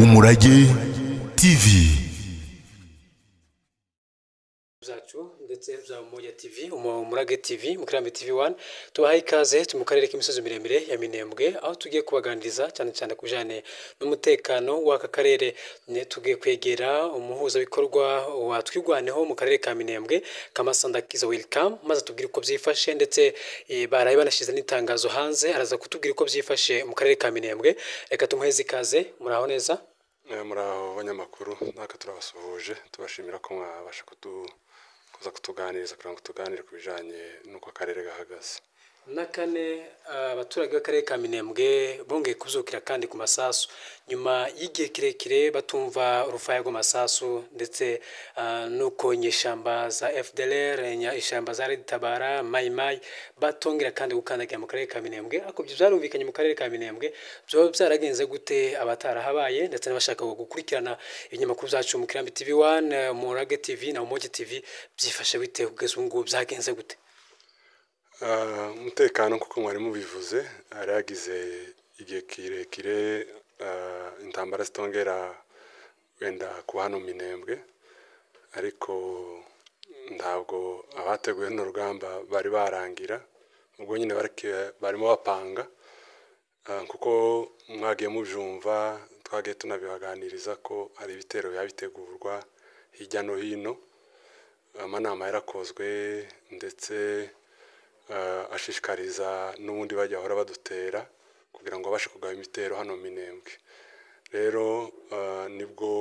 umurage tv byacu ndetse bya Umoya TV umurage TV mukirambi TV 1 tubahaye ikaze turi mu karere k'imisozi miremire ya Minembwe aho tugiye kubaganiriza cyane cyane ku bijyanye n'umutekano w'aka karere Ne- tugiye kwegera umuhuzabikorwa wa twirwaneho mu karere ka Minembwe Kamasanda Kiza Welcome maze atubwire uko byifashe ndetse eh, baraye banashyize n'itangazo hanze araza kutubwira uko byifashe mu karere ka Minembwe reka tumuheze ikaze muraho neza Eh, muri abo banyamakuru natwe turabasuhuje tubashimira ko mwabasha kutu- kuza kutuganiriza kugira ngo tuganire ku bijyanye n'uko akarere gahagaze na kane abaturage b'akarere ka minembwe bongeye kubyukira kandi ku masasu nyuma y'igihe kirekire batumva urufaya rw'amasasu ndetse ah, n'uko nyeshyamba za fdr nya- ishyamba za red tabara mayimayi batongera kandi gukandagira mu karere ka minembwe ariko ibyo byarumvikanye mu karere ka minembwe byaba byaragenze gute abatarahabaye ndetse n'abashaka gukurikirana ibinyamakuru byacu mu kirambi tv 1 mu rage tv na umogi tv byifashe bitewe kugeza ubu ngubu byagenze gute Ah, umutekano kuko mwari mubivuze hari hagize igihe kirekire ah, intambara zitongera wenda kuba hano minembwe ariko ntabwo abateguye runo rugamba bari barangira ubwo nyine barike- barimo bapanga Ah, kuko mwagiye mubyumva twagiye tunabibaganiriza ko hari ibitero biba bitegurwa hirya no hino amanama yarakozwe ndetse eh, ashishikariza n'ubundi bajya bahora badutera kugira ngo babashe kugaba imitero hano minembwe rero eh, nibwo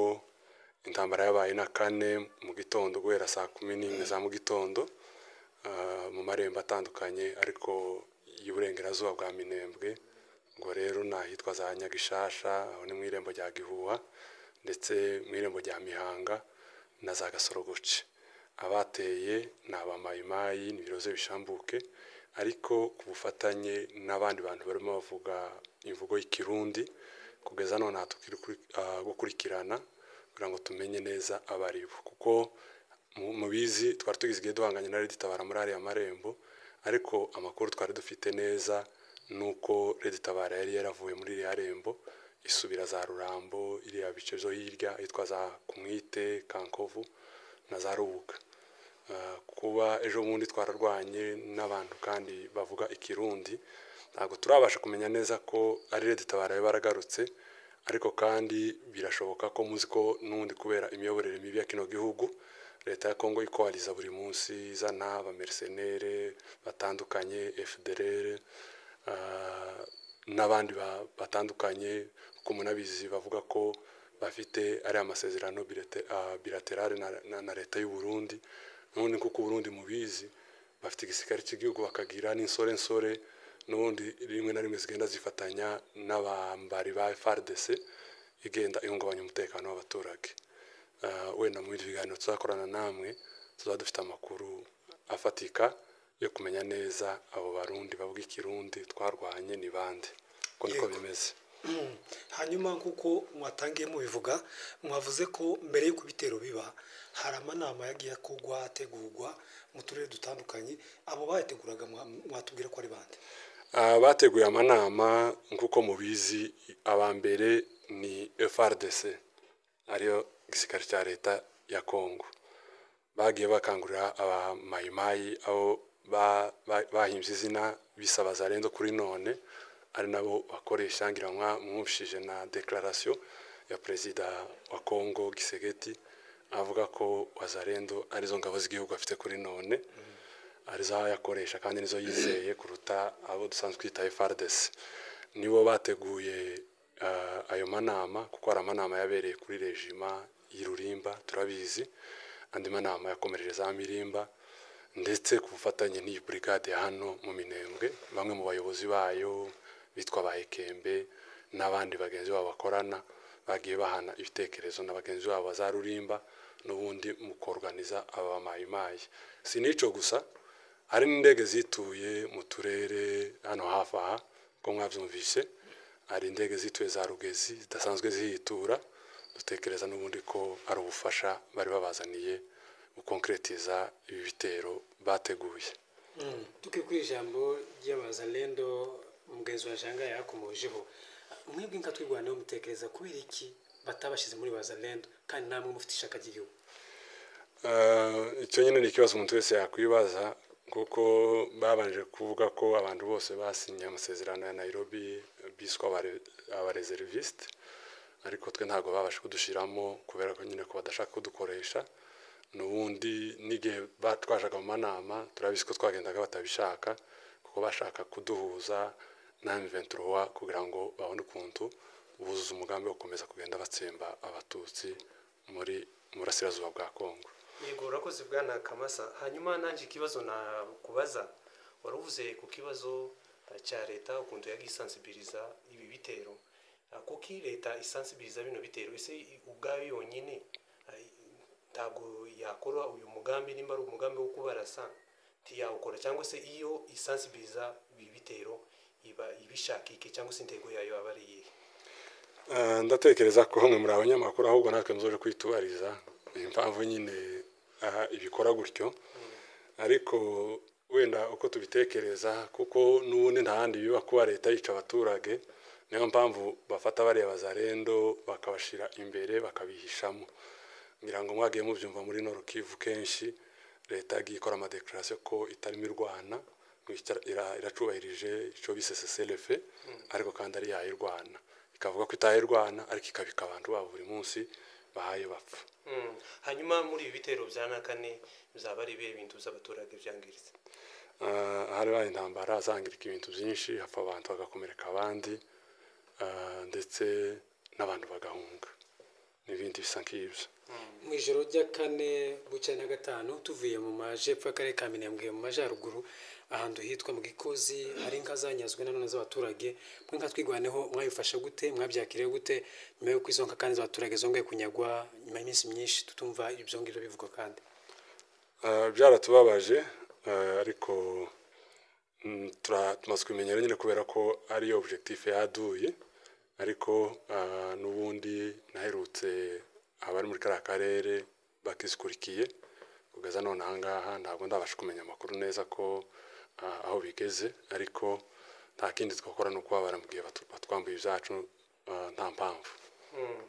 intambara yabaye na kane mu gitondo guhera saa kumi n'imwe za mu gitondo eh, mu marembo atandukanye ariko y'uburengerazuba bwa minembwe ngo rero ni ahitwa za nyagishasha aho ni mu irembo rya gihuha ndetse mu irembo rya mihanga na za gasorogoce abateye ni abamayimayi ni ibiroze bishambuke ariko ku bufatanye n'abandi bantu barimo bavuga imvugo y'ikirundi kugeza none aha tukiri kuri- ah, gukurikirana kugira ngo tumenye neza abari bo kuko mu- mubizi twari tugize igihe duhanganye na Red Tabara muri ariya marembo ariko amakuru twari dufite neza nuko Red Tabara yari yaravuye muri iriya rembo isubira za Rurambo iriya bice zo hirya yitwa za Kumwite Kankovu na za Rubuga Uh, kuba ejo bundi twararwanye n'abantu kandi bavuga ikirundi ntabwo turabasha kumenya neza ko ari Red Tabara yari baragarutse ariko kandi birashoboka ko muzi ko n'ubundi kubera imiyoborere mibi ya kino gihugu leta ya kongo ikohariza buri munsi izana abamersenere batandukanye fdr ah, n'abandi ba- batandukanye kuko munabizi bavuga ko bafite ariya masezerano bilate- ah, bilaterale na- na- na leta y'u burundi n'ubundi kuko uburundi mubizi bafite igisirikare cy'igihugu bakagira n'insorensore n'ubundi rimwe na rimwe zigenda zifatanya n'abambari ba FARDC igenda ihungabanya umutekano w'abaturage Ah, wenda mu bindi biganiro tuzakorana namwe tuzaba dufite amakuru afatika yo kumenya neza abo barundi bavuga ikirundi twarwanye ni bande uko niko Yego. bimeze hanyuma nk'uko mwatangiye mubivuga mwavuze ko mbere y'uko ibitero biba hari amanama yagiye akorwa ategurwa mu turere dutandukanye abo bayateguraga mwa- mwatubwira ko ari bande Ah, bateguye amanama nk'uko mubizi aba mbere ni FRDC ariyo gisirikare cya leta ya Kongo bagiye bakangurira abamayimayi abo ba- ba- bahimbye izina bisaba zarendo kuri none ari nabo bakora ishangiranwa mwumvishije na declaration ya perezida wa Kongo Gisegeti avuga ko wazarendo arizo ngabo z'igihugu afite kuri none arizo yakoresha kandi nizo yizeye kuruta abo dusanzwe twita FRDC nibo bateguye eh, ayo manama kuko hari amanama yabereye kuri rejima y'Irurimba turabizi andi manama yakomereje za Mirimba ndetse ku bufatanye n'iyi burigade ya hano mu Minembwe bamwe mu bayobozi bayo bitwa ba Ekembe n'abandi bagenzi babo bakorana bagiye bahana ibitekerezo na bagenzi babo bazarurimba n'ubundi mu koruganiza aba mayimayi si n'icyo gusa hari n'indege zituye mu turere hano hafi aha ko mwabyumvise hari indege zituye za rugezi zidasanzwe zihitura dutekereza n'ubundi ko ari ubufasha bari babazaniye gukonkeretiza ibi bitero bateguye tukiye kuri ijambo ry'abazarendo mugenzi wa janga yakomojeho mwebwe nka twirwanaho mutekereza kubera iki batabashyize muri wazalendo kandi nta n'umwe ufite ishaka ry'igihugu Eh, icyo nyine ni ikibazo umuntu wese yakwibaza kuko babanje kuvuga ko abantu bose basinye amasezerano ya nairobi biswa abare- abareservisite ariko twe ntabwo babasha kudushyiramo kubera ko nyine ko badashaka kudukoresha n'ubundi n'igihe ba- twajaga mu manama turabizi ko twagendaga batabishaka kuko bashaka kuduhuza na M23 kugira ngo babone ukuntu buzuza umugambi wo gukomeza kugenda batsemba abatutsi muri murasirazuba bwa kongo yego urakoze bwana kamasa hanyuma nanjye ikibazo nakubaza waruvuze ku kibazo eh, cya leta ukuntu yagiye isansibiriza ibi bitero Eh, kuki leta isansibiriza bino bitero ese i- ubwayo yonyine eh, ntabwo yakora uyu mugambi nimba ari umugambi wo kubarasa ntiyawukora cyangwa se iyo isansibiriza ibi bitero iba ibishakike cyangwa se intego yayo aba ari iyihe Eh, ndatekereza ko mwe muri abanyamakuru ahubwo natwe muzoje kwitubariza ni impamvu nyine aha ibikora gutyo ariko wenda uko tubitekereza kuko n'ubundi nta handi biba kuba leta yica abaturage niyo mpamvu bafata bariya bazarendo bakabashyira imbere bakabihishamo ngira ngo mwagiye mubyumva muri norukivu kenshi leta yagiye ikora amadekarasiyo ko itarimo irwana ngo ita- ira- iracubahirije icyo bise seselefe ariko kandi ari yayirwana ikavuga ko itayirwana ariko ikabika abantu babo buri munsi bahaye bapfa Mm. hanyuma muri ibi bitero bya nakane bizaba ari ibihe bintu z'abaturage byangiritse Ah, hari habaye intambara zangirika ibintu byinshi hapfa abantu bagakomereka abandi ah, ndetse n'abantu bagahunga n'ibindi bisa nk'ibyo mu ijoro rya kane bucya na gatanu tuvuye mu majepfo y'akarere ka minembwe mu majyaruguru ahantu hitwa mu gikozi hari inka zanyazwe nanone z'abaturage mwe nka twigwaneho mwabifasha gute mwabyakiriye gute nyuma y'uko izo nka kandi z'abaturage zongeye kunyagwa nyuma y'iminsi myinshi tutumva ibyo ngibyo bivugwa kandi Ah, byaratubabaje ah, ariko mm, tura- tumaze kubimenyera nyine kubera ko ari objectif yaduye ariko ah, n'ubundi naherutse abari muri kariya karere bakizikurikiye kugeza none ahangaha ntabwo ndabasha kumenya amakuru neza ko ah, aho bigeze ariko nta kindi twakora ni ukubabara mu gihe batu- batwambuye ibyacu ah, nta mpamvu Mm.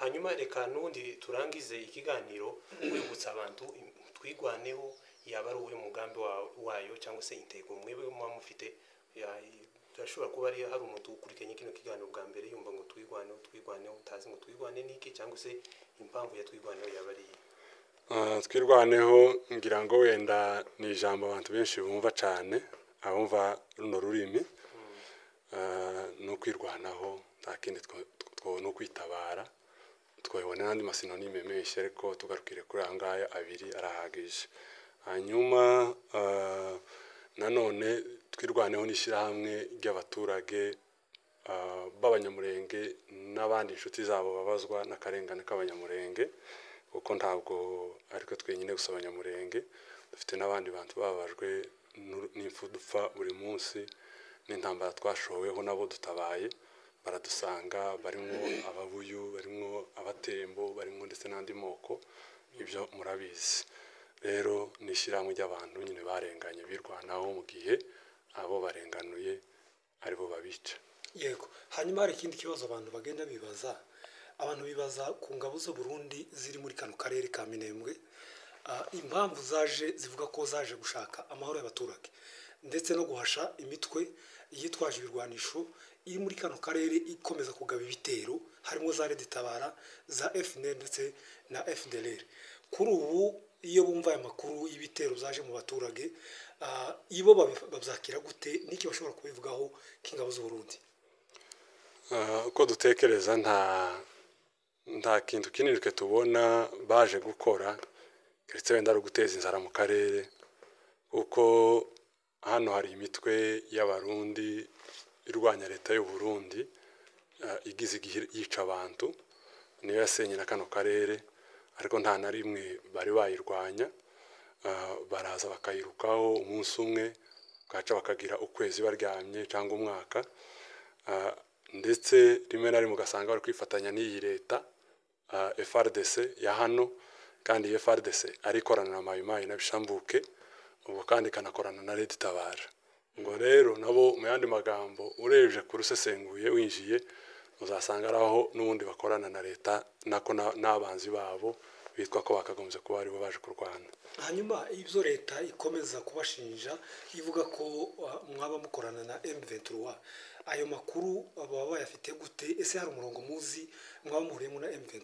hanyuma reka n'ubundi turangize ikiganiro wibutsa abantu im- twigwaneho yaba ari uwe mugambi wa- wayo cyangwa se intego mwebwe muba mufite ya- i- birashobora kuba ari hari umuntu ukurikiranye kino kiganiro bwa mbere yumva ngo twigwaneho twigwaneho utazi ngo twigwane n'iki cyangwa se impamvu ya twigwaneho yaba ari iyihe Ah, twirwaneho ngira ngo wenda ni ijambo abantu benshi bumva cyane abumva runo rurimi Ah, ni ukwirwanaho nta kindi two- two- ni ukwitabara twabona n'andi masinonime menshi ariko tugarukire kuri aya ngaya abiri arahagije hanyuma ah, nanone twirwaneho n'ishyirahamwe ry'abaturage ah, b'abanyamurenge n'abandi inshuti zabo babazwa n'akarengane k'abanyamurenge kuko ntabwo ariko twenyine gusa abanyamurenge dufite n'abandi bantu bababajwe n'u- n'impfu dupfa buri munsi n'intambara twashoweho nabo dutabaye baradusanga barimo ababuyu barimo abatembo barimo ndetse n'andi moko ibyo murabizi rero ni ishyirahamwe ry'abantu nyine barenganye birwanaho mu gihe abo barenganuye aribo babica yego hanyuma hari ikindi kibazo abantu bagenda bibaza abantu bibaza ku ngabo z'u Burundi ziri muri kano karere ka minembwe Ah, impamvu zaje zivuga ko zaje gushaka amahoro y'abaturage ndetse no guhasha imitwe yitwaje ibirwanisho iri muri kano karere ikomeza kugaba ibitero harimo za reditabara za FNL ndetse na FDLR kuri ubu iyo bumva aya makuru y'ibitero byaje mu baturage ah, ibo babi- babyakira gute n'iki bashobora kubivugaho k'ingabo z'uburundi Ah, uko dutekereza nta nta kintu kinini twe tubona baje gukora keretse wenda ari uguteza inzara mu karere kuko hano hari imitwe y'abarundi irwanya leta y'u Burundi ah, igize igihe yica abantu niyo yasenye na kano karere ariko nta na rimwe bari bayirwanya Ah, baraza bakayirukaho umunsi umwe bakaca bakagira ukwezi baryamye cyangwa umwaka Ah, ndetse rimwe na rimwe ugasanga bari kwifatanya n'iyi leta ah, FRDC ya hano kandi iyi FRDC ari ikorana na Mayimayi na Bishambuke ubu kandi ikanakorana na Red Tabara ngo rero nabo mu yandi magambo urebye kurusesenguye winjiye uzasanga ari aho n'ubundi bakorana na leta nako na- n'abanzi babo bitwa ko bakagombye kuba aribo baje kurwana hanyuma ibyo leta ikomeza kubashinja ivuga ko uh, mwaba mukorana na M23 ayo makuru baba bayafite gute ese hari umurongo muzi mwaba muhuriyemo na M23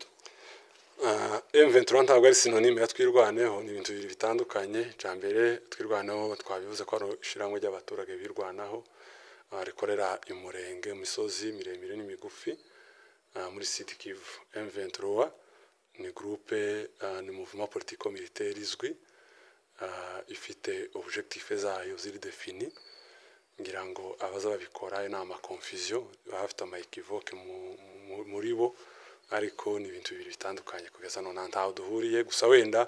Ah, M23 ntabwo ari sinonime ya twirwaneho ni ibintu bibiri bitandukanye cya mbere twirwaneho twabivuze ko ari ishyirahamwe ry'abaturage birwanaho ah, rikorera imurenge imisozi miremire n'imigufi ah, muri Sud Kivu M23 ni groupe ah, ni mouvement politico militaire izwi ah, ifite objectif zayo ziri defini ngira ngo abaza babikora ni ama confusion baba bafite ama equivoque mu- mu- muri bo ariko ni ibintu bibiri bitandukanye kugeza none ntaho duhuriye gusa wenda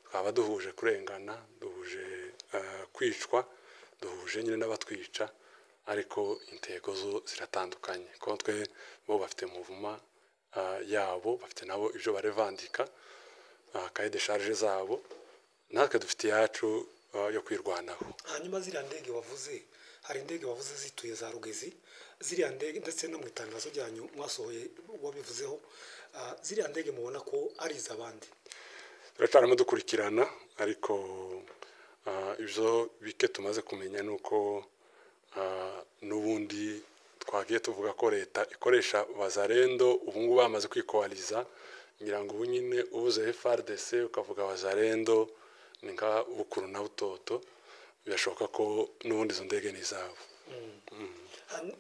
twaba duhuje kurengana duhuje eh, kwicwa duhuje nyine n'abatwica ariko intego zo ziratandukanye kuko twe bo bafite muvuma ah, yabo bafite nabo ibyo barevandika kaye de charge zabo natwe dufite iyacu ah, yo kwirwanaho hanyuma ziriya ndege wavuze hari indege wavuze zituye za rugezi ziriya ndege ndetse no mu itangazo ryanyu mwasohoye wabivuzeho ah, ziriya ndege mubona ko ari iz'abandi turacaramo dukurikirana ariko ah, ibyo bike tumaze kumenya ni uko ah, n'ubundi twagiye tuvuga ko leta ikoresha bazarendo ubu ngubu bamaze kwikohariza ngira ngo ubu nyine ubuze FRDC ukavuga bazarendo ni nka bukuru na butoto birashoboka ko n'ubundi izo ndege ni izabo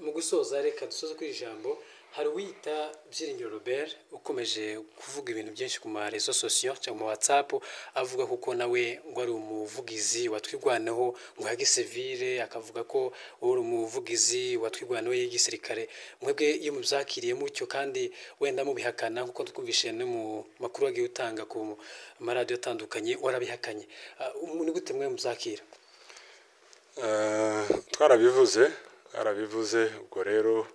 mu gusoza reka dusoze kuri iri jambo hari uwiyita byiringiro robert ukomeje kuvuga ibintu byinshi ku marezo sosiyo cyangwa mu watsapu avuga kuko nawe ngo ari umuvugizi watwirwanaho ngo yage sevire akavuga ko uwo ari umuvugizi watwirwanaho y'igisirikare mwebwe iyo mubyakiriye mutyo kandi wenda mubihakana kuko twumvise no mu makuru wagiye utanga ku maradiyo atandukanye warabihakanye Ah, ni gute mwe muzakira Eh, twarabivuze twarabivuze ubwo rero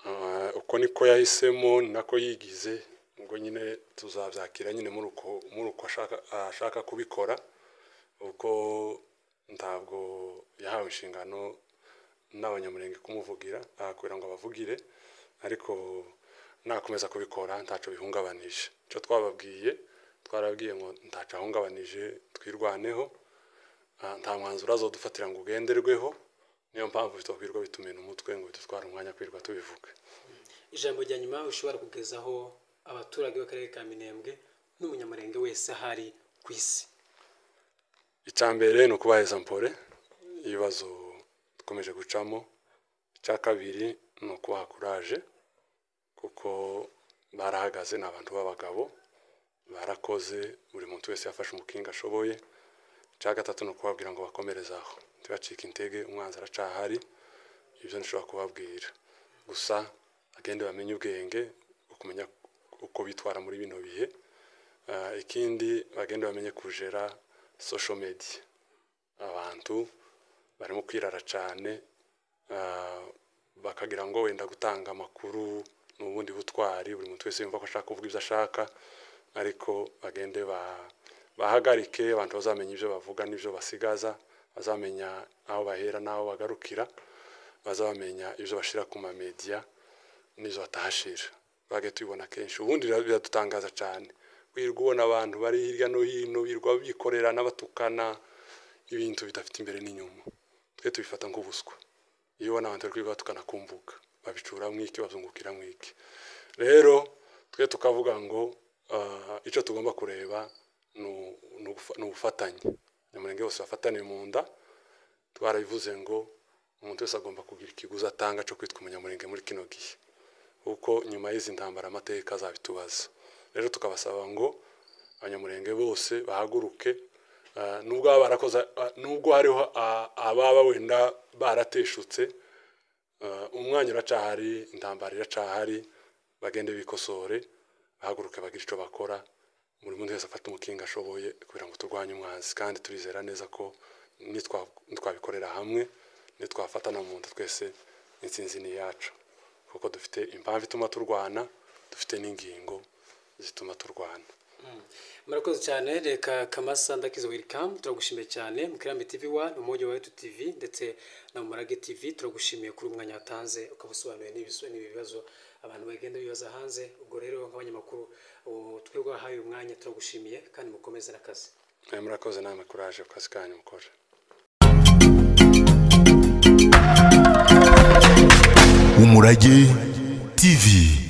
eh, uko niko yahisemo ni nako yigize ubwo nyine tuzabyakira nyine muri uko muri uko ashaka- ashaka kubikora kuko ntabwo yahawe inshingano n'abanyamurenge kumuvugira ahakorera ngo abavugire ariko nakomeza kubikora ntacyo bihungabanije icyo twababwiye twarabwiye ngo ntacyo ahungabanije twirwaneho Ah, nta mwanzuro azodufatira ngo ugenderweho niyo mpamvu bitwakwirwa bitumena umutwe ngo bidutware umwanya kwirwa tubivuga ijambo rya nyuma ushobora kugezaho abaturage b'akarere ka minembwe n'umunyamurenge wese ahari ku isi icya mbere ni ukubaheza mpore ibibazo dukomeje gucamo icya kabiri ni ukubaha kuraje kuko barahagaze ni abantu b'abagabo barakoze buri muntu wese yafashe umukinga ashoboye icya gatatu ni ukubabwira ngo bakomereze aho ntibacike intege umwanzi aracahari ibyo nshobora kubabwira gusa agende bamenye ubwenge bwo kumenya uko bitwara muri bino bihe Ah, ikindi bagenda bamenye kujera social media abantu barimo kwirara cyane ah, bakagira ngo wenda gutanga amakuru ni ubundi butwari buri muntu wese yumva ko ashaka kuvuga ibyo ashaka ariko bagende ba- bahagarike abantu bazamenya ibyo bavuga n'ibyo basigaza bazamenya aho bahera n'aho bagarukira bazamenya ibyo bashyira ku mamediya n'izo batahashira bage tubibona kenshi ubundi bira- biradutangaza cyane wirirwa ubona abantu bari hirya no hino birirwa bikorera n'abatukana ibintu bidafite imbere n'inyuma twe tubifata nk'ubuswa iyo ubona abantu bari kwirirwa batukana ku mbuga babicura mw'iki bazungukira mw'iki rero twe tukavuga ngo ah, icyo tugomba kureba ni u- ni ugufa- ni ubufatanye nyamurenge bose bafataniye mu nda twarabivuze ngo umuntu wese agomba kugira ikiguzi atanga cyo kwitwa umunyamurenge muri kino gihe kuko nyuma y'izi ntambara amateka azabitubaza rero tukabasaba ngo abanyamurenge bose bahaguruke ah, nubwo baba barakoze ah, nubwo hariho ah, ababa wenda barateshutse ah, umwanya uracahari intambara iracahari bagende bikosore bahaguruke bagire icyo bakora buri muntu wese afata umukinga ashoboye kugira ngo turwanye umwanzi kandi turizera neza ko nitwa- nitwabikorera hamwe nitwafatana mu nda twese intsinzi ni iyacu kuko dufite impamvu ituma turwana dufite n'ingingo zituma turwana murakoze cyane reka kamasa ndakizo welikamu turagushimiye cyane mukirame tivi wani umujyi wa etu tivi ndetse na murage tivi turagushimiye kuri umwanya watanze ukaba usobanuye n'ibisu- n'ibibazo abantu bagenda bibaza hanze ubwo rero nk'abanyamakuru ubu twebwe wahaye umwanya turagushimiye kandi mukomeze n'akazi Eh, murakoze namwe kuraje ku kazi kanyu mukora umurage tv